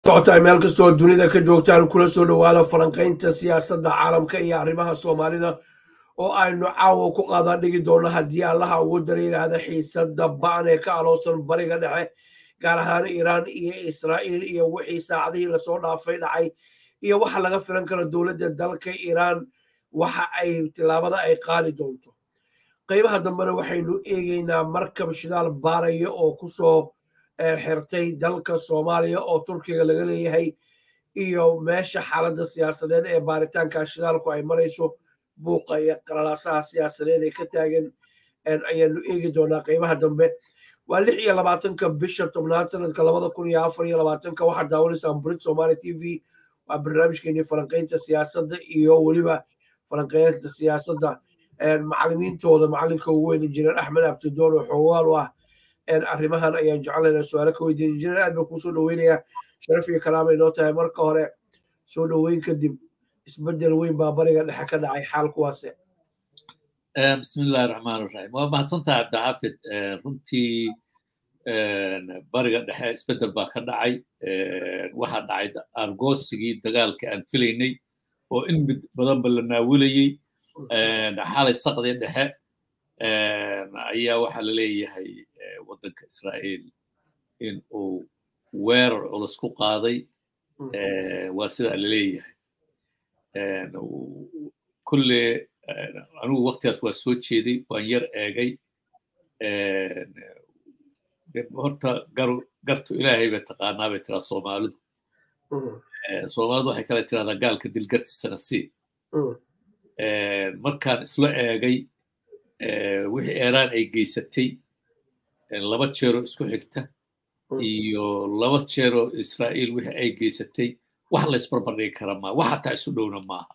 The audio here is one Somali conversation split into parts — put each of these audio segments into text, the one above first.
socotaay meel kastoo dunida ka joogtaan kula soo dhowaada falanqaynta siyaasadda caalamka iyo arrimaha soomaalida oo aynu caawa ku qaada dhigi doonno haddii allaha ugu dara yidhaahda xiisadda ba'an ee ka aloosan bariga dhexe gaar ahaan iiraan iyo israa'iil iyo wixii saacadihii lasoo dhaafay dhacay iyo waxa laga filan karo dowladda dalka iiraan waxa ay tillaabada ay qaadi doonto qaybaha dambena waxaynu eegaynaa markab shidaal baaraya oo kusoo xirtay dalka soomaaliya oo turkiga laga leeyahay iyo meesha xaaladda siyaasadeed ee baaritaanka shidaalku ay marayso buuqa iyo qalalaasaha siyaasadeed ee ka taagan ayaanu eegi doonaa qaybaha dambe waa lix iyo labaatanka bisha tobnaad sanadka labada kun iyo afar iyo labaatanka waxaad daawanaysaan burid somaali t v waa barnaamijkeenii falanqaynta siyaasadda iyo weliba falanqaynta siyaasadda macalimiintooda macalinka ugu weyn injineer axmed abdidoon oo xoogaal u ah arrimahan ayaan jeclayna su-aalo ka weydiin injineer aad baan kuu soo dhoweynayaa sharaf iyo kalaama inoo tahay marka hore soo dhoweyn kadib isbedel weyn baa bariga dhexe ka dhacay xaal kuwaase bismillahi raxmaan raxiim waa mahadsantaha cabdixaafid runtii bariga dhexe isbedel baa ka dhacay waxaa dhacay argoosigii dagaalka aan filaynay oo in mid badanba la naawilayey xalay saqdii dhexe ayaa waxaa la leeyahay waddanka israa'iil in uu weerar culus ku qaaday waa sidaa la leeyahay kulle anigu waktigaas waa soo jeeday waan yar eegay horta garu gartu ilaahay bay taqaanaa bay tiraa soomaalidu soomaalidu waxay kale tirahdaa gaalka dilgartiisana sii markaan isla eegay wixii eeraan ay geysatay laba jeeroo isku xigta iyo laba jeeroo israa'iil wixii ay geysatay wax la isbarbardhigi kara maa wax hataa isu dhowna maaha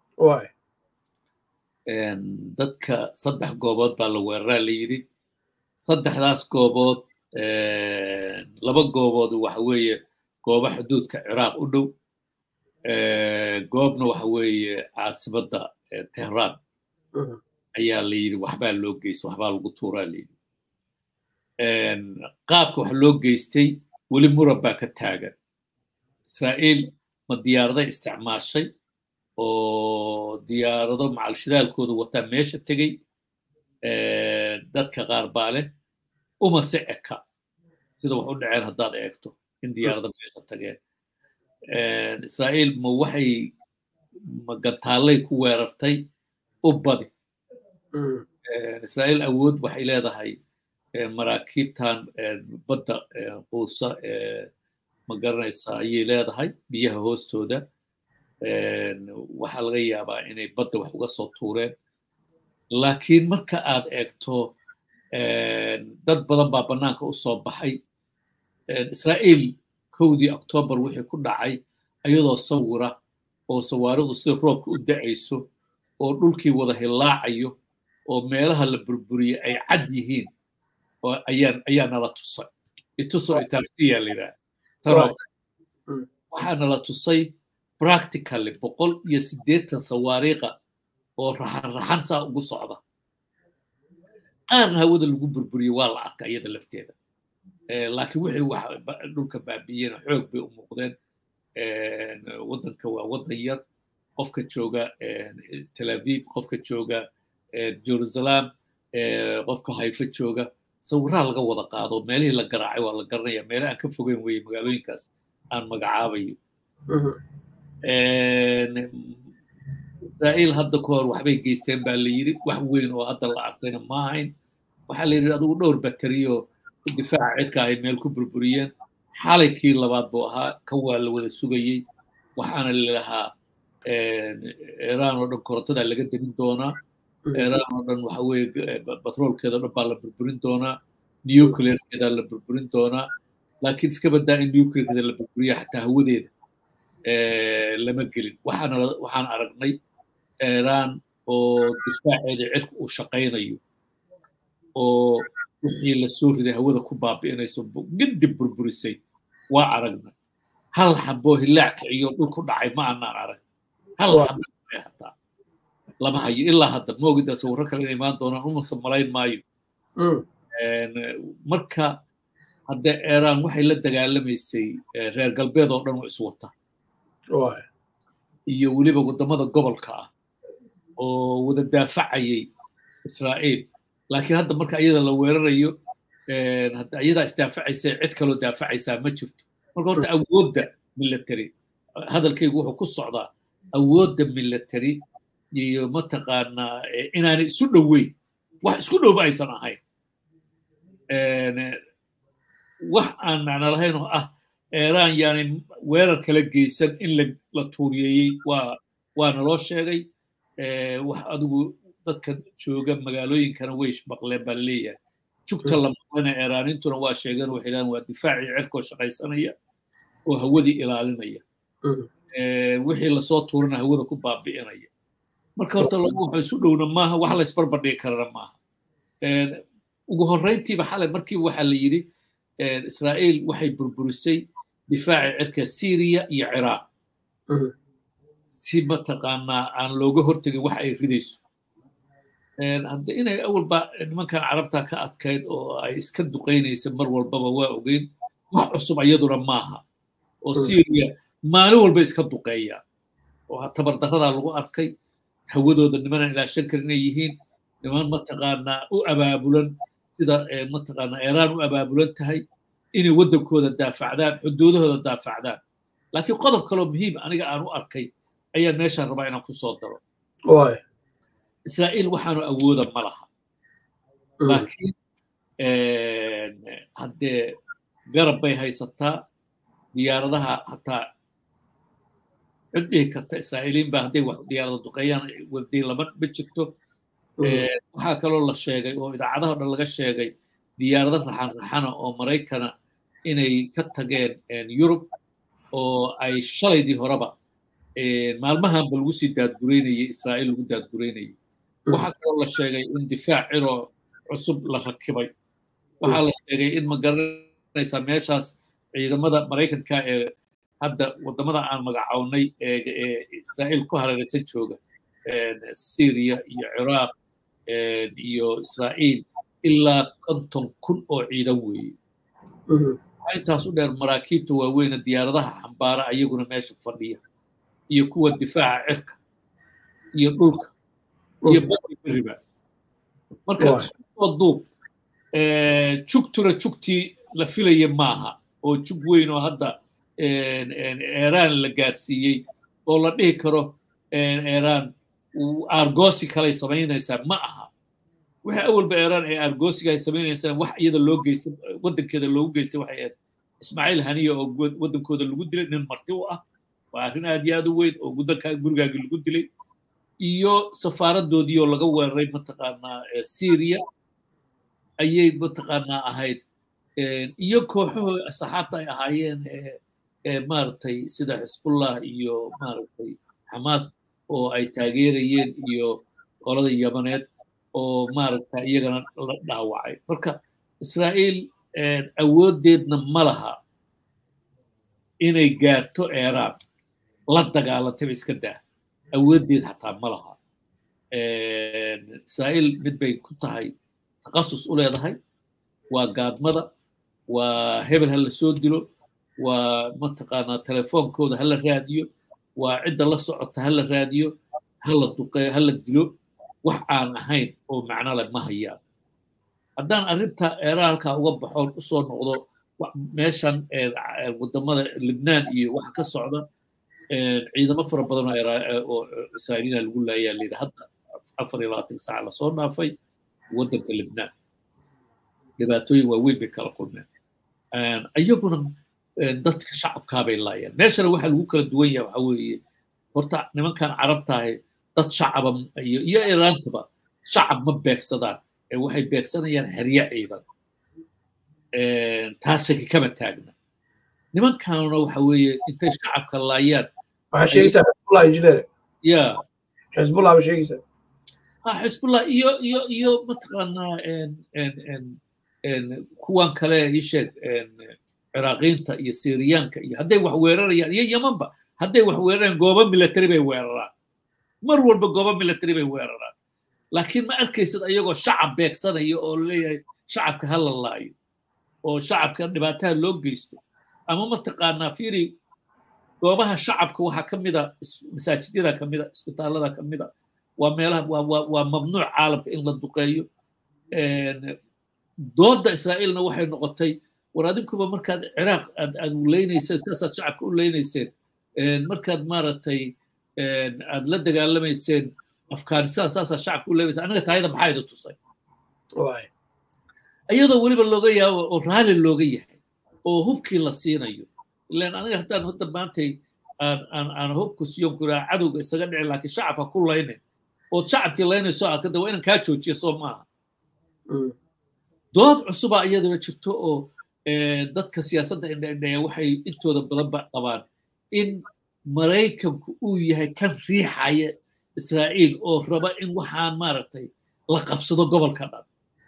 dadka saddex goobood baa la weeraraa la yidhi saddexdaas goobood laba goobood waxa weeye gooba xuduudka ciraaq u dhow goobna waxa weeye caasimadda tehraan ayaa la yidhi waxbaa loo geystay waxbaa lagu tuuraa la yidhi qaabka wax loo geystay weli muran baa ka taagan israa'iil ma diyaaraday isticmaashay oo diyaarado macal shidaalkooda wataa meesha tegey dadka qaar baa leh uma si eka sida wax u dhaceen haddaad eegto in diyaarado meesha tageen israa'iil ma waxay ma gantaallay ku weerartay u badi israa'iil awood waxay leedahay maraakiibtan badda quusa ma garanaysaa ayay leedahay biyaha hoostooda waxaa laga yaabaa inay badda wax uga soo tuureen laakiin marka aad eegto dad badan baa bannaanka u soo baxay israa'iil kowdii octoobar wixii ku dhacay ayadoo sawira oo sawaaridu sida roobka u da'ayso oo dhulkii wada hillaacayo oo meelaha la burburiyey ay cad yihiin ayaa nala tusay ituso itaarsiya la yidhaha taroobka waxaa nala tusay practically boqol iyo siddeetan sawaariiqa oo raxan raxan saa ugu socda qaarna hawada lagu burburiyey waa la arka iyada lafteeda laakiin wixii wax dhulka baabi'iyena xoog bay u muuqdeen waddanka waa waddan yar qofka jooga tel aviv qofka jooga jerusalem qofka haifa jooga sawiraha laga wada qaado meelihii la garaacay waa la garanaya meele aan ka fogeyn weye magaalooyinkaas aan magacaabayo israa'iil hadda ka hor waxbay geysteen baa la yidhi wax weyn oo hadda la arkayna ma ahayn waxaa la yidhi adigu dhowr bateriyo difaaca cidka ahay meel ku burburiyeen xalay kii labaad buu ahaa kan waa la wada sugayey waxaana lalahaa iiraan oo dhan korontadaa laga demin doonaa iiraan oo dhan waxa weeye batroolkeeda dhan baa la burburin doonaa nuclearkeeda la burburin doonaa laakiin iska badaa in nuclearkeeda la burburiya xataa hawadeeda lama gelin waxaana waxaan aragnay iiraan oo difaaceeda cirka uu shaqaynayo oo wixii lasoo riday hawada ku baabi'inayso gidib burburisay waa aragnay hal xaboo hilaac kiciyo dhul ku dhacay ma aanaan arag hal xabo hataa lama hayo ilaa hadda moogida sawirro kale inay imaan doonaan umasa malayn maayo marka hadde iiraan waxay la dagaalamaysay reer galbeed oo dhan oo iswata iyo weliba waddamada gobolka ah oo wada daafacayay israa'iil laakiin hadda marka iyada la weerarayo hadda iyadaa isdaafacaysa cid kaloo daafacaysaa ma jirto marka horta awoodda military hadalkaygu wuxuu ku socdaa awoodda military iyo mataqaanaa inaanay isu dhoweyn wax isku dhowba aysan ahayn wax aan macno lahayn oo ah iiraan yaanay weerar kala geysan in la tuuriyeeyey waa waana loo sheegay wax adigu dadka jooga magaalooyinkana way maqleen baa laleeyahay jugta la maqlana iiraanintuna waa sheegeen waxay dhahan waa difaacii cirkoo shaqaysanaya oo hawadii ilaalinaya wixii lasoo tuurana hawada ku baabi'inaya marka horta lagu waxa isu dhowna maaha wax la isbarbardhigi karana maaha ugu horrayntiiba xalay markiiba waxaa la yidhi israa'iil waxay burburisay difaaci cirka syriya iyo ciraaq si mataqaanaa aan looga hortegin wax ay ridayso hadda inay awalba nimankan carabta ka adkayd oo ay iska duqaynaysa mar walbaba waa ogeyn wax cusub iyaduna maaha oo syriya maalin walba iska duqeeya oo tabardarradaa lagu arkay hawadooda nimanan ilaashan karin inay yihiin niman mataqaanaa u abaabulan sida mataqaanaa iiraan u abaabulan tahay inay waddankooda daafacdaan xuduudahooda daafacdaan laakiin qodob kaloo muhiim aniga aan u arkay ayaan meeshaan rabaa inaan ku soo daro israa'iil waxaanu awooda ma laha laakiin haddee garab bay haysataa diyaaradaha hataa cid dhihi karta israa'iiliin baa hadday wax diyaarada duqeeyaan waday lama ma jirto waxaa kaloo la sheegay oo idaacadaha dhan laga sheegay diyaarado raxan raxana oo maraykana inay ka tageen yurub oo ay shalaydii horeba maalmahanba lagu sii daadgureynayay israa'iil lagu daadgureynayay waxaa kaloo la sheegay in difaac ciroo cusub la rakibay waxaa la sheegay in ma garanaysaa meeshaas ciidamada maraykanka ee hadda waddamada aan magacownay ee israa'iil ku hareeraysan jooga syria iyo ciraaq iyo israa'iil ilaa konton kun oo ciidan weeye waxaa intaas u dheer maraakiibta waaweyne diyaaradaha xambaara ayaguna meesha fadhiya iyo kuwa difaaca cirka iyo dhulka iyo bari beriba marka isku soo duub jugtuna jugtii la filaya maaha oo jug weyn oo hadda iiraan la gaarsiiyey oo la dhihi karo iiraan argosi kalay samaynaysaa ma aha waxa awalba iiraan ee argosiga ay samaynaysaan wax iyada loo geystay waddankeeda loogu geystay waxay ahayd ismaaciil haniya oo waddankooda lagu dilay nin marti u ah waa arrin aad iyo aad u weyn oo gudanka gurigaagii lagu dilay iyo safaaradoodii oo laga weeraray mataqaanaa syria ayay mataqaanaa ahayd iyo kooxahoo saxaabta ay ahaayeen maaragtay sida xisbullah iyo maaragtay xamaas oo ay taageerayeen iyo qolada yamaneed oo maaragta iyagana la dhaawacay marka israa'iil awooddeedna ma laha inay gaarto iiraan la dagaalantaba iska daa awooddeed xataa ma laha israa'iil mid bay ku tahay takasus u leedahay waa gaadmada waa hebel ha la soo dilo waa mataqaanaa telefoonkooda ha la raadiyo waa cidda la socota ha la raadiyo ha la duqeeyo ha la dilo wax aan ahayn oo macno leh ma hayaan haddaan arrinta eeraan halkaa uga baxoon usoo noqdo meeshan waddamada libnaan iyo waxa ka socda ciidamo fara badan oo israa'iiliina lagu laayaa layidhi hadda afar iyo labaatan saac lasoo dhaafay waddanka libnaan dhibaatooyin waaweyn bay kala kulmeen iyaguna dadka shacabkaabay laayaan meeshana waxa lagu kala duwan yahay waxa weeye horta nimankan carabtahay dad shacaba iyo iyo iraantaba shacab ma beegsadaan ee waxay beegsanayaan herye ciidan taas shaki kama taagna nimankanuna waxa weeye intay shacabka laayaan waxaa sheegaysaa xisbullah injineer ya xisbullah ba sheegaysaa ha xisbullah iyo iyo iyo mataqaanaa kuwan kale ii sheeg ciraaqiinta iyo syriyaanka iyo hadday wax weerarayaan iyo yamanba hadday wax weerarayaan goobo military bay weeraraan mar walba goobo military bay weeraraan laakiin ma arkaysid ayagoo shacab beegsanaya oo leeyahay shacabka ha la laayo oo shacabka dhibaataha loo geysto ama mataqaanaa fiiri goobaha shacabka waxaa ka mida masaajidyada ka mida isbitaallada ka mida waa meelaha waa mamnuuc caalamka in la duqeeyo doodda israa'iilna waxay noqotay war adinkuba markaad ciraaq aad aad leynayseen sidaasaad shacabka u leynayseen markaad maaragtay aad la dagaalamayseen afghanistan saasaa shacabka u leynayseen aniga taayada maxaa idin tusay iyadoo weliba looga yaabo oo raalli looga yahay oo hubkii la siinayo ilan aniga haddaan hadda maantay aan aan aan hubku siyon kuraa cadowga isaga dhici laakiin shacabka ku laynin ood shacabkii laynayso arkada waa inaan kaa joojiyo soo maaha dood cusubaa iyaduna jirto oo dadka siyaasadda indhaindhaya waxay intooda badanba qabaan in maraykanku uu yahay kan riixaya israa'iil oo raba in waxaan maaragtay la qabsado gobolka dhan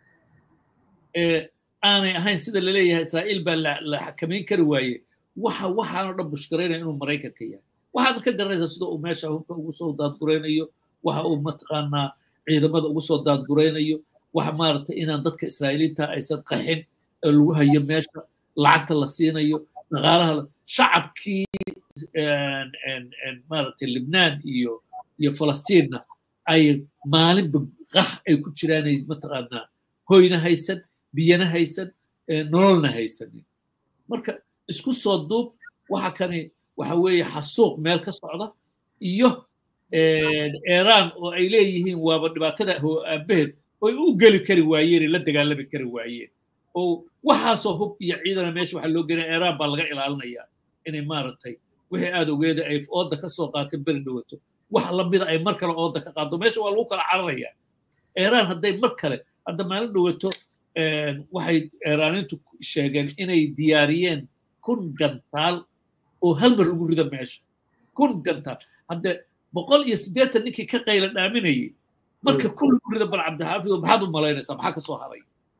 aanay ahayn sida laleeyahay israa'iil baa la xakamayn kari waaye waxa waxaanoo dhan bushkaraynaya inuu maraykanka yahay waxaad ka garanaysaa sida uu meesha hubka ugu soo daadguraynayo waxa uu mataqaanaa ciidamada ugu soo daadguraynayo waxa maaragtay inaan dadka israa'iiliinta aysan qaxin ee lagu hayo meesha lacagta la siinayo dhaqaalaha shacabkii maaragtay libnaan iyo iyo falastiinna ay maalinba qax ay ku jiraanay mataqaanaa hoyna haysan biyana haysan nololna haysanin marka isku soo duub waxa kani waxa weeye xasuuq meel ka socda iyo iiraan oo ay leeyihiin waaba dhibaatada aabaheed oy u geli kari waayeen la dagaalami kari waayeen oo waxaasoo hub iyo ciidana meesha waxaa loo gelaya iiraan baa laga ilaalinayaa inay maaragtay wixii aad ogeeda ay ooda ka soo qaatay beri dhawato wax lamida ay mar kale ooda ka qaado meesha waa lagu kala cararayaa iiraan hadday mar kale hadda maalin dhawato waxay iiraaniintu sheegeen inay diyaariyeen kun gantaal oo hal mar lagu rido meesha kun gantaal hadde boqol iyo siddeetan ninkii ka qayla dhaaminayay marka kun lagu rido bal cabdixaafid maxaad u malaynaysaa maxaa ka soo haray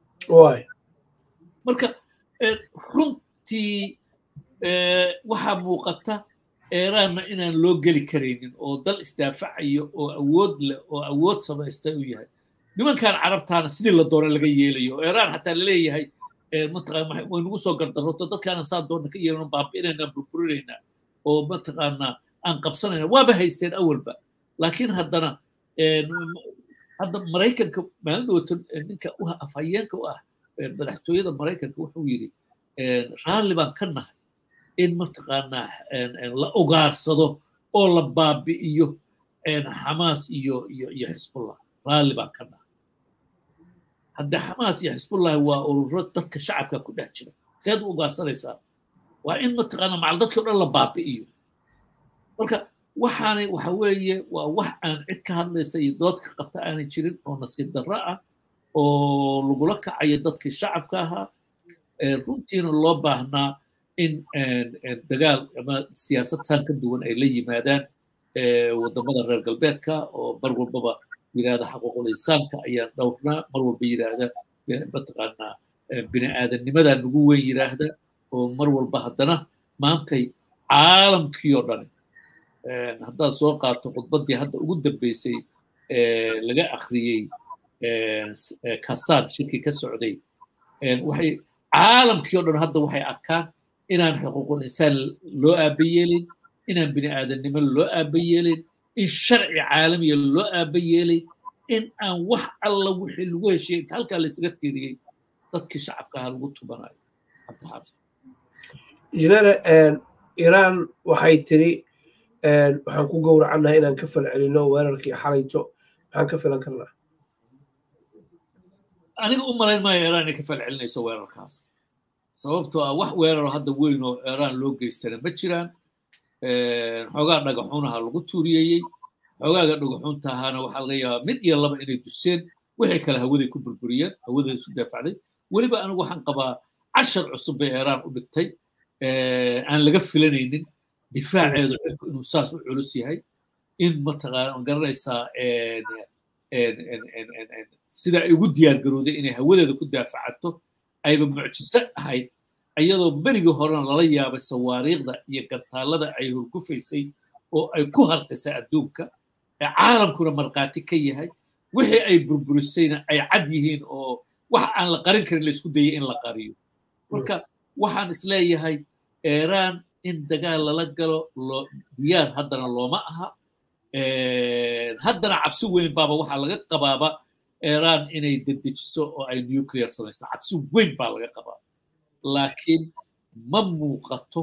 marka runtii waxaa muuqata iiraanna inaan loo geli karaynin oo dal isdaafacayo oo awood leh oo awood samaystay uu yahay nimankan carabtaana sidii la doona laga yeelayo oo iiraan xataa laleeyahay mataqaan way nagu soo gardaroto dadkaana saa doona ka yeelano baabi'inaynaa burburinaynaa oo mataqaanaa aan qabsanayna waaba haysteen awalba laakiin haddana hadda maraykanka maalin dhawato ninka u afhayeenka u ah madaxtooyada maraykanka wuxuu yidhi raalli baan ka nahay in mataqaanaa la ogaarsado oo la baabi'iyo xamaas iyo iyo iyo xisbullah raalli baan ka nahay hadde xamaas iyo xisbullahi waa ururo dadka shacabka ku dhex jira seed u ugaarsanaysaa waa in mataqaanaa macal dadkii o dhan la baabi'iyo marka waxaanay waxa weeye waa wax aan cid ka hadlaysa iyo dood ka qabta aanay jirin oo nasiib darro ah oo lagula kacayo dadkii shacabka ahaa runtiina loo baahnaa in dagaal ama siyaasad saan ka duwan ay la yimaadaan waddamada reer galbeedka oo mar walbaba yidhahda xaquuqul insaanka ayaan dhowrnaa mar walba yidhaahda mataqaanaa bini aadamnimadaa nagu weyn yidhaahda oo mar walba haddana maantay caalamkii oo dhan haddaad soo qaato khudbaddii hadda ugu dambeysay laga akhriyey kasaan shirkii ka socday waxay caalamkii o dhan hadda waxay arkaan inaan xuquuqul insaan loo aaba yeelin inaan bini aadamnimo loo aaba yeelin in sharci caalamiya loo aaba yeelay in aan wax alla wixii lagu heshiyey inta halkaa laysaga tiiriyey dadkii shacabka ahaa lagu tubanayo cabdixaafid injineer iiraan waxay tiri waxaan ku gowracannahay inaan ka falcelino weerarkii xalayto maxaan ka filan karnaa aniga u malayn maayo iiraan inay ka falcelinayso weerarkaas sababtoo ah wax weeraro hadda weyn oo iiraan loo geystana ma jiraan xoogaa dhagaxuunaha lagu tuuriyeeyey xoogaaga dhagaxuunta ahaana waxaa laga yaabaa mid iyo laba inay duseen wixii kale hawaday ku burburiyeen hawaday isu daafacday weliba anigu waxaan qabaa cashar cusub bay iiraan u dhigtay aan laga filanaynin difaaceedu xilku inuu saas u culus yahay in mataqaan garanaysaa sida ay ugu diyaar garooday inay hawadeeda ku daafacato ayba mucjiso ahayd iyadoo berigii horena lala yaabay sawaariikhda iyo gantaalada ay hurgufaysay oo ay ku harqisay adduunka ee caalamkuna markhaati ka yahay wixii ay burburisayna ay cad yihiin oo wax aan la qarin karin laysku dayay in la qariyo marka waxaan isleeyahay iiraan in dagaal lala galo diyaar haddana looma aha haddana cabsi weyn baaba waxaa laga qabaaba iiraan inay dedejiso oo ay nuclear samaysto cabsi weyn baa laga qabaa laakiin ma muuqato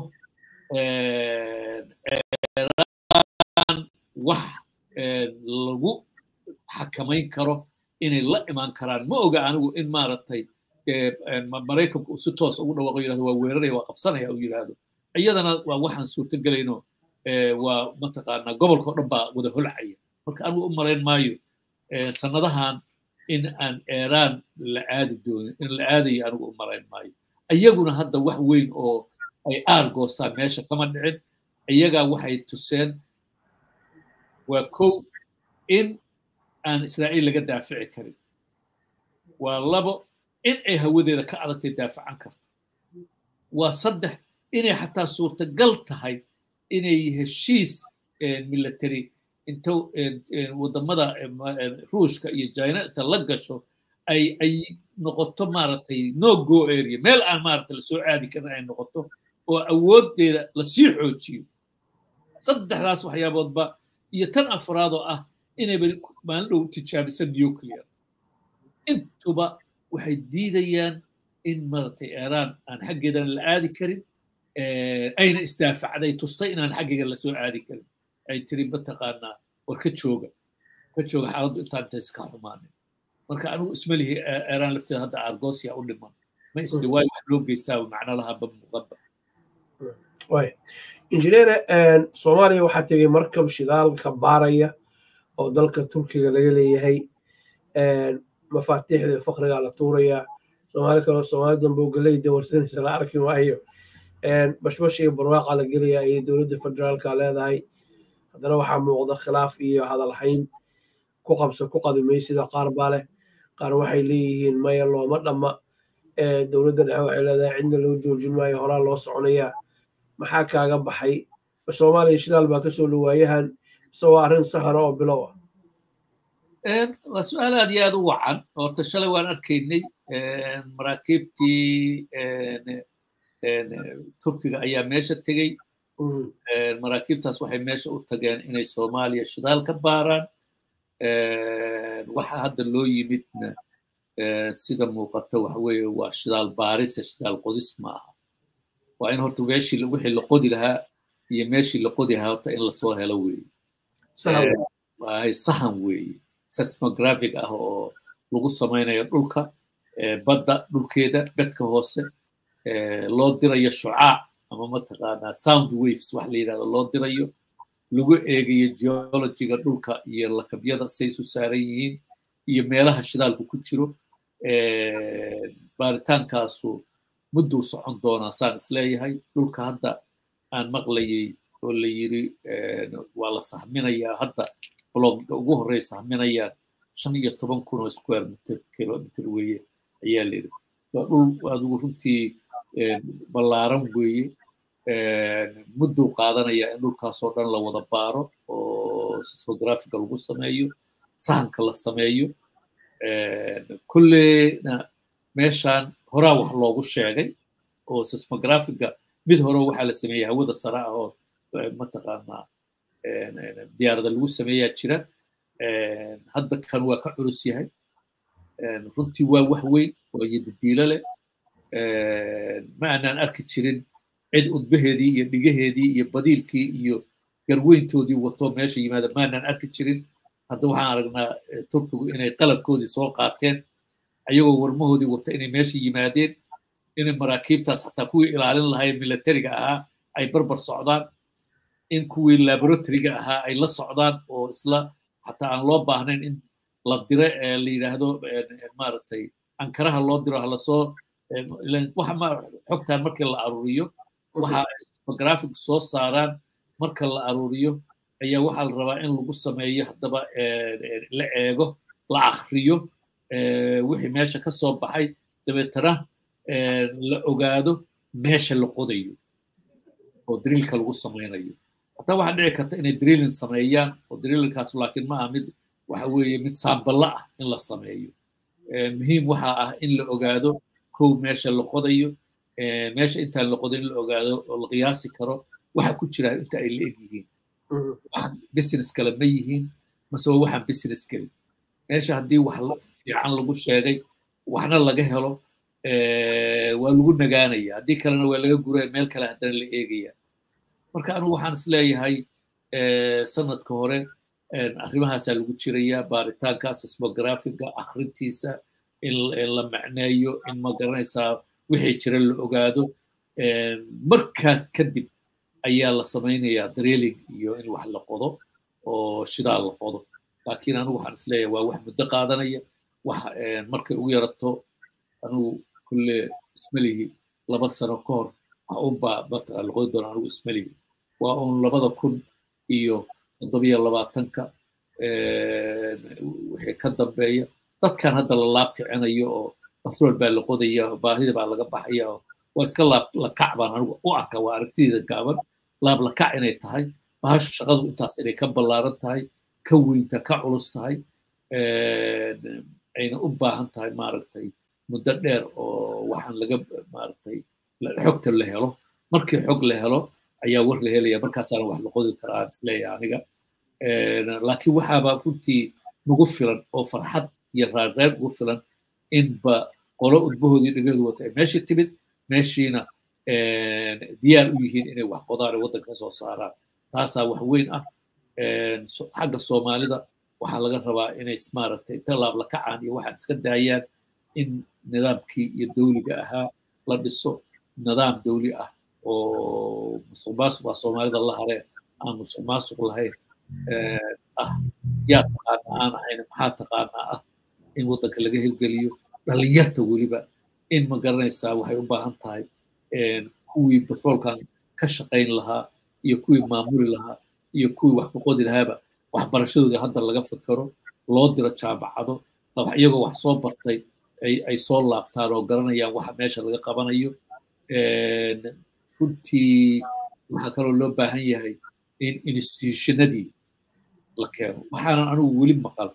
iiraan wax lagu xakamayn karo inay la imaan karaan ma oga anigu in maaragtay maraykanku uu si toos ugu dhawaaqo yirahdo waa weeraraya waa qabsanaya uu yirahdo iyadana waa waxaan suurtagelayno waa mataqaanaa gobolkao dhan baa wada holcaya marka anigu u malayn maayo sannadahan in aan iiraan la aadi doonin in la aadayo anigu u malayn maayo iyaguna hadda wax weyn oo ay aar goostaan meesha kama dhicin iyagaa waxay tuseen waa kow in aan israa'iil laga daafici karin waa labo in ay hawadeeda ka adagtay daafacan karto waa saddex inay xataa suurtagal tahay inay heshiis military inta wadamada ruushka iyo china inta la gasho ay ay noqoto maaragtay no go area meel aan maaragtay lasoo aadi karin ay noqoto oo awoodeeda lasii xoojiyo saddexdaas waxyaaboodba iyo tan afraad oo ah inayba maalin dhow tijaabisa nuclear intuba waxay diidayaan in maaragtay iiraan aan xaggeedana la aadi karin ayna isdaafacday tustay inaan xaggeega lasoo aadi karin ay tiri mataqaanaa war ka jooga ka jooga xaaladdu intaan inta iska xumaanin marka anigu isma lihi iiraan lafteeda hadda argosia u dhiman ma isli waayo wax loo geystaa macno laha ba muuqanba injineere soomaaliya waxaa tegay markab shidaalka baaraya oo dalka turkiga laga leeyahay mafaatiixda fakrigaa la tuurayaa soomaali kaloo soomaali dambe oo galeyda warsanaysa la arki maayo bashbash iyo barwaaqa la gelaya ayay dowladda federaalka leedahay haddana waxaa muuqda khilaaf iyo hadalhayn ku qabso ku qadimay sida qaar baa leh qaar waxay leeyihiin maya looma dhamma dowladda dhexe waxay leedahay cidna loo joojin maayo horaa loo soconayaa maxaa kaaga baxay soomaaliya shidaal baa kasoo dhawaayahan mise waa arrin sahara oo bilow ah waa su-aal aad iyo aad u wacan horta shalay waan arkaynay maraakiibtii turkiga ayaa meesha tegey maraakiibtaas waxay meesha u tageen inay soomaaliya shidaal ka baaraan waxa hadda loo yimidna sida muuqata waxa weeye waa shidaal baarise shidaal qodis ma aha waa in horta meeshii wixii la qodi lahaa iyo meeshii la qodi lahaa horta in lasoo helo weeye sahan weeye seismographic ah oo lagu samaynayo dhulka badda dhulkeeda bedka hoose loo dirayo shucaac ama mataqaanaa sound waves wax la yidhahdo loo dirayo lagu eegayo geologiga dhulka iyo lakabyada say isu saaran yihiin iyo meelaha shidaalku ku jiro baaritaankaasu mudduu socon doonaa saan isleeyahay dhulka hadda aan maqlayay oo la yiri waa la sahminayaa hadda blogga ugu horey sahminayaan shan iyo toban kun oo square meter kilometer weeye ayaa layidhi waa dhul adigu runtii ballaaran weeye mudduu qaadanaya in dhulkaasoo dhan la wada baaro oo sismographica lagu sameeyo sahanka la sameeyo kulleyna meeshaan horaa wax loogu sheegay oo sismographica mid hore waxaa la sameeyey hawada sare ah oo mataqaanaa diyaarada lagu sameeyaa jira hadda kan waa ka culus yahay runtii waa wax weyn waa yadadiilo leh ma aanaan arki jirin cid udbaheedii iyo dhigaheedii iyo badiilkii iyo garweyntoodii wato meesha yimaada ma aanaan arki jirin hadda waxaan aragnaa turkigu inay qalabkoodii soo qaateen ayagoo warmahoodii wata inay meesha yimaadeen inay maraakiibtaas xataa kuwii ilaalin lahayd militariga ahaa ay barbar socdaan in kuwii laboratoryga ahaa ay la socdaan oo isla xataa aan loo baahnayn in la dire la yidhaahdo maaragtay ankaraha loo diro halasoo xogtan markii la aruuriyo waxa sismographic soo saaraan marka la aruuriyo ayaa waxaa la rabaa in lagu sameeyo haddaba la eego la akriyo wixii meesha ka soo baxay dabeetana la ogaado meesha la qodayo oo driilka lagu samaynayo hataa waxaa dhici karta inay driilin sameeyaan oo driilinkaas laakiin ma aha mid waxa weeye mid saamballa ah in la sameeyo muhiim waxaa ah in la ogaado kow meesha la qodayo meesha intaan la qodin la ogaado oo la qiyaasi karo waxa ku jira inta ay la eg yihiin business kale ma yihiin mase waa waxaan business gelin meesha haddii wax fiican lagu sheegay waxna laga helo waa lagu nagaanaya haddii kalena waa laga guraya meel kale haddana la eegaya marka anigu waxaan isleeyahay sanadka hore arrimahaasaa lagu jiraya baaritaanka sismografiga akhrintiisa in la macneeyo in ma garanaysaa wixii jira la ogaado markaas kadib ayaa la samaynayaa drilling iyo in wax la qodo oo shidaal la qodo laakiin anigu waxaan isleeyahay waa wax muddo qaadanaya wax markay ugu yarato anigu kulle ismalihi laba sano ka hor wax unbaa mataqaa la qodi doona anigu ismalihi waa un labada kun iyo toddobiyo labaatanka wixii ka dambeeya dadkan hadda la laab kicinayo oo batrool baa la qodaya baahida baa laga baxaya waa iska laab lakac baan anigu u arka waa aragtideeda gaaban laab lakac inay tahay bahashu shaqadu intaas inay ka ballaaran tahay ka weynta ka culus tahay ayna u baahan tahay maaragtay muddo dheer oo waxaan laga maaragtay xogta la helo markii xog la helo ayaa war la helaya markaasaana wax la qodi karaa isleeyahay aniga laakiin waxaaba runtii nagu filan oo farxad iyo raarreer ugu filan inba qolo udbahoodii dhegahoodu wata ay meeshii timid meeshiina diyaar u yihiin inay wax qodaan waddanka ka soo saaraan taasaa wax weyn ah xagga soomaalida waxaa laga rabaa inay maaragtay talaab la kacaan iyo waxaan iska daayaan in nidaamkii iyo dawliga ahaa la dhiso nidaam dawli ah oo musuq maasuq ah soomaalida la haree aan musuq maasuq lahayn ah yaa taqaana aan ahayn maxaa taqaanaa ah in waddanka laga hirgeliyo dhalinyarta weliba in ma garanaysaa waxay u baahan tahay kuwii batroolkan ka shaqayn lahaa iyo kuwii maamuli lahaa iyo kuwii wax ku qodi lahaaba waxbarashadooda hadda laga fikero loo diro jaamacado iyagoo wax soo bartay ay soo laabtaan oo garanayaan waxa meesha laga qabanayo runtii waxaa kaloo loo baahan yahay in institutionadii la keeno waxaanan anigu weli maqal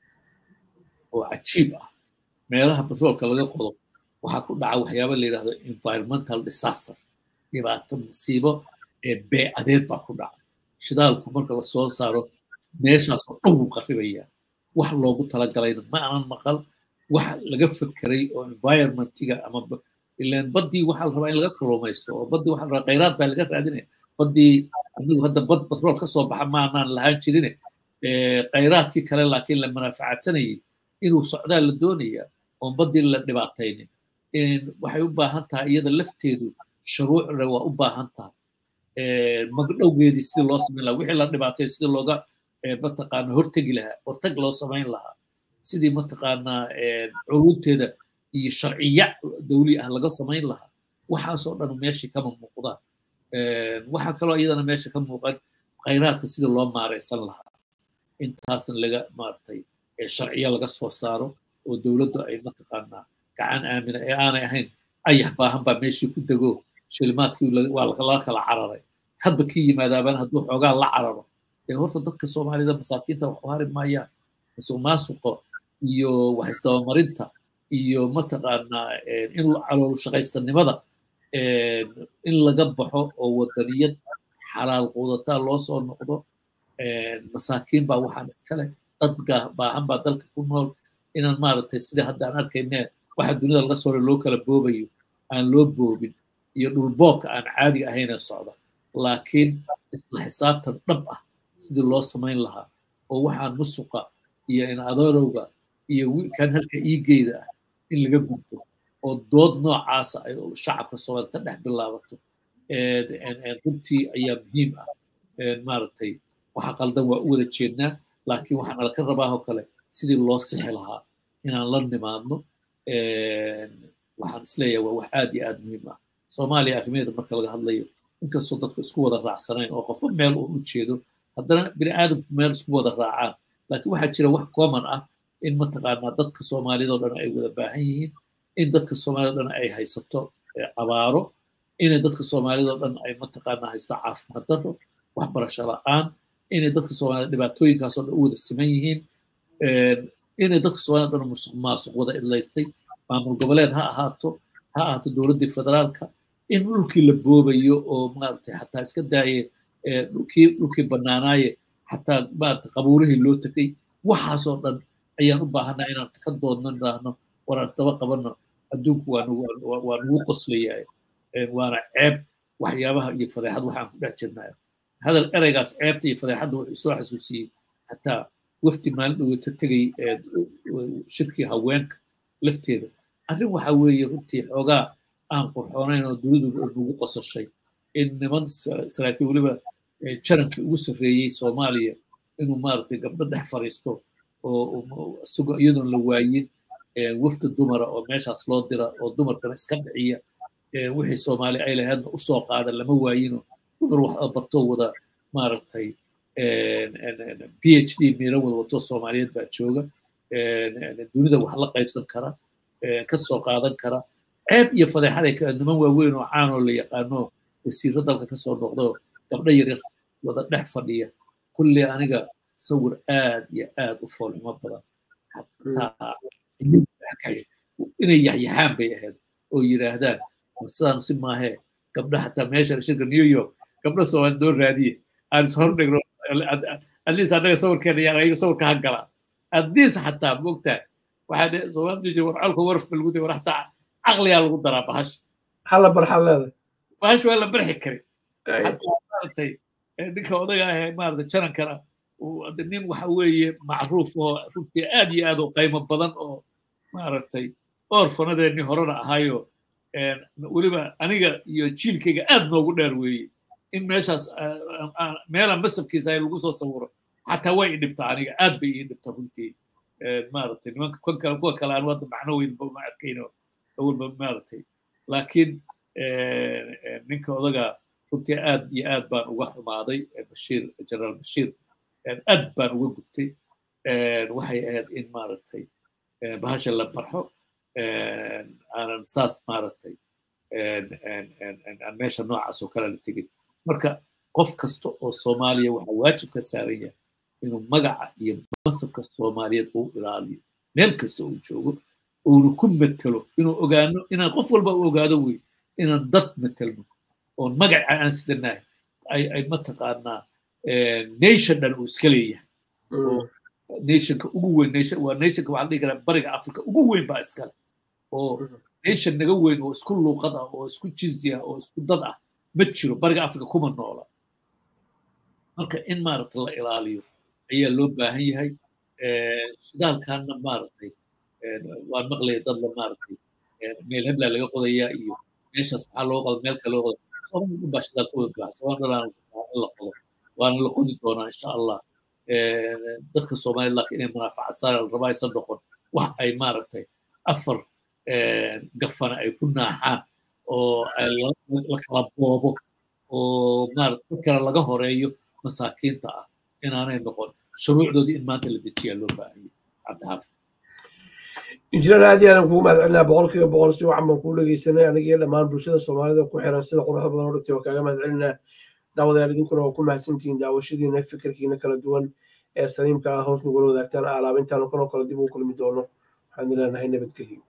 oo cajiib ah meelaha batroolka laga qodo waxaa ku dhaca waxyaaba la yidhahdo environmental disaster dhibaato masiibo ee bee-adeed baa ku dhaca shidaalku marka lasoo saaro meeshaas oo dhan wuu qarribayaa wax loogu talagalayna ma aanan maqal wax laga fekeray oo environmentiga ama ilaan baddii waxaa la rabaa in laga kalluumaysto oo baddii waxaa la rabaa khayraad baa laga raadinaya baddii anigu hadda bad batrool ka soo baxa maanaan lahaan jirine khayraadkii kale laakiin la manaafacaadsanayay inuu socdaa la doonaya oon baddii la dhibaataynin waxay u baahan tahay iyada lafteedu shuruucna waa u baahan tahay magdhowgeedii sidii loo samayn lahaa wixii la dhibaatay sidii looga mataqaana hortegi lahaa hortag loo samayn lahaa sidii mataqaanaa culunteeda iyo sharciya dawli ah laga samayn lahaa waxaasoo dhan meeshii kama muuqdaan waxaa kaloo iyadana meesha ka muuqan khayraadka sidii loo maaraysan lahaa intaasna laga maaragtay sharciya laga soo saaro oo dowladdu ay mataqaanaa gacan aamina ee aanay ahayn ayax baahan baa meeshii ku dego shilimaadkii waa laga kala cararay hadba kii yimaadaabaan hadduu xoogaa la cararo dee horta dadka soomaalida masaakiinta wax u hari maayaan masuq maasuqo iyo wax isdabamarinta iyo mataqaanaa in caloolu shaqaystanimada in laga baxo oo wadaniyad xalaal quudataa loo soo noqdo masaakiin baa waxaan iskale dad baahan baa dalka ku nool inaan maaragtay sida hadda aan arkayne waxa dunida laga soo loo kala boobayo aan loo boobin iyo dhulboobka aan caadiga ahaynee socda laakiin isla xisaabtan dhab ah sidii loo samayn lahaa oo waxaan musuqa iyo in adoorowga iyo kan halka iigeyda ah in laga gudbo oo dood noocaasa ay shacabka soomaaliya ka dhex bilaabato runtii ayaa muhiim ah maaragtay waxa qaldan waa u wada jeednaa laakiin waxaa nala ka rabaahoo kale sidii loo sixi lahaa inaan la nimaadno waxaan isleeyahay waa wax aad iyo aad muhiim ah soomaaliya arrimaheeda marka laga hadlayo inkastoo dadku isku wada raacsanayn oo qofba meel uu u jeedo haddana bini aadamku meel isku wada raacaan laakiin waxaa jira wax common ah in mataqaanaa dadka soomaaliyadoo dhan ay wada baahan yihiin in dadka soomaaliyadoo dhan ay haysato abaaro inay dadka soomaaliyadoo dhan ay mataqaanaa haysto caafimaad darro waxbarasho la'aan inay dadka soomaaliyad dhibaatooyinkaasoo dhan u wada siman yihiin inay dadka soomaaliyad dhan musuq maasuq wada idlaystay maamul goboleed ha ahaato ha ahaato dowladdii federaalka in dhulkii la boobayo oo maaragtay xataa iska daaye dhulkii dhulkii bannaanaaye xataa maaragtay qabuurihii loo tegay waxaasoo dhan ayaan u baahanaa inaan ka doodno idhaahno waraan isdaba qabanno adduunku waa nugu qoslayaa waana ceeb waxyaabaha iyo fadeexad waxaan ku dhex jirnaa hadal ereygaas ceebta iyo fadeexadda wuxuu soo xasuusiyey xataa wafdi maalin dhowata tegay shirkii haweenka lafteeda arrin waxa weeye runtii xoogaa aan qurxoonayn oo dunidu nagu qosashay in niman saraakiil weliba jarankii ugu sarreeyey soomaaliya inuu maaragtay gabdho dhex fariisto oo isagoo iyadoon la waayin wafdi dumara oo meeshaas loo dira oo dumarkana iska dhiciya wixii soomaali ay lahaydna usoo qaada lama waayino dumar wax bartoo wada maaragtay p h d miira wada wato soomaaliyeed baa jooga dunida wax la qaybsan kara ka soo qaadan kara ceeb iyo fadeexaday ka niman waaweyn oo caanoo la yaqaano wasiiro dalka kasoo noqdo gabdho yaryar wada dhex fadhiya kulli aniga sawir aad iyo aad u foolxumo badan xataa inay yaxyaxaan bay ahayd oo yidhaahdaan sidaan si maahee gabdha xataa meesha shirka new york gabdha soomaali noo raadiye aan is hordhigno atleast annaga sawirkeena yaan ayaga sawirka ha galaa atleast xataa mogtaa waxaa soomaali jira war colka warf ba lagu day war xataa caqliyaa lagu daraa bahasha hala barxad leedahay bahasha waa la barxi kari xataa maaragtay ninka odaga ahee maaragtay jarankana nin waxa weeye macruuf oo runtii aad iyo aad u qaymo badan oo maaragtay orfanadeennii horena ahayo weliba aniga iyo jiilkayga aad noogu dheer weeye in meeshaas meela masabkiisa ay lagu soo sawiro xataa way i dhibtaa aniga aad bay ii dhibtaa runtii maaragtay nimanka kan kale kuwa kale aan wadda macno weyn ma arkayno awalba maaragtay laakiin ninka odaga runtii aad iyo aad baan uga xumaaday bashiir generaal bashiir aad baan uga gubtay waxay ahayd in maaragtay bahasha la barxo aanan saas maaragtay aan meesha noocaas oo kale la tegin marka qof kasta oo soomaaliya waxaa waajib ka saaran yahay inuu magaca iyo masabka soomaaliyeed uu ilaaliyo meel kasta uu joogo uuna ku matelo inuu ogaano inaan qof walba u ogaado wey inaan dad matelno oon magaca aan sidanahay ay ay mataqaanaa nation dhan uu iska leeyahay nationka ugu weyn nation waa nationka waxaa dhihi karaa bariga africa ugu weyn baa iskale oo nation naga weyn oo isku luuqad ah oo isku jinsi ah oo isku dad ah ma jiro bariga africa kuma noola marka in maaragtay la ilaaliyo ayaa loo baahan yahay shidaalkaana maaragtay waan maqlaya dad la maaragtay meel heblaa laga qodayaa iyo meeshaas maxaa loo qoda meel kale loo qoda soomali dhan baa shidaal ka wada baaxa soomali dhan in la qodo waana la qodi doonaa insha allah dadka soomaaliyed laakiin inay munaafacadsaan la rabaa aysan noqon wax ay maaragtay afar gafana ay ku naaxaan oo la kala boobo oo maaragtay dad kale laga horeeyo masaakiinta ah inaanay noqon shuruucdoodii in maanta la dejiyaa loo baahanya cabdixaafid injineer aad iyo aadan kugu mahadcelinaa boqolkiiba boqol si wacan baan kuu dhegeysanay aniga iyo dhammaan bulshada soomaalida ku xiran sida quruxda badan oo dhigtay waan kaaga mahadcelinaa daawadayaal idinkuna waa ku mahadsantihiin daawashadiina fikirkiina kala duwan ee saliimka ah hoos nagula wadaagtaan alaabintaan kaloo kale dib ugu kulmi doono waxaan ileenahay nabadgelyo